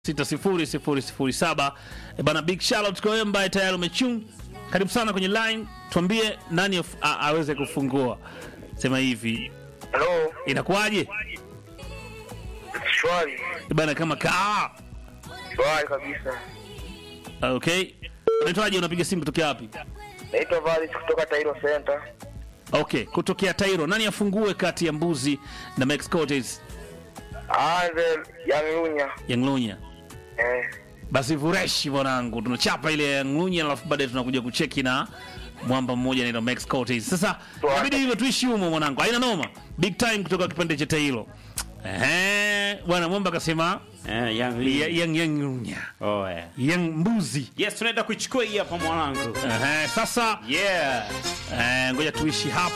600007 e bana, big shout out kwa wewe ambaye tayari umechung. Karibu sana kwenye line, tuambie nani af- a- aweze kufungua. Sema hivi, Halo, inakuwaje shwari E bana? Kama kaa shwari kabisa. okay. Unaitwaje? Unapiga simu kutokea wapi? Naitwa Valis kutoka Tairo Center. Okay, kutokea Tairo. Nani afungue kati ya mbuzi na Max Cortez Aanze Yanglunya. Yanglunya? Eh, Basi vureshi mwanangu, tunachapa ile Yanglunya alafu baadaye tunakuja kucheki na mwamba mmoja anaitwa Max Cortez. Sasa Tuanze. inabidi hivyo tuishi humo mwanangu, haina noma. Big time kutoka kipande cha Tairo. Ehe, bwana mwamba akasema Eh, Young ya- Lee. yang Yanglunya, Oh, yeah. yang mbuzi. Yes, tunaenda kuichukua hii hapa mwanangu. Ehe, sasa Yeah. eh, ngoja tuishi hapa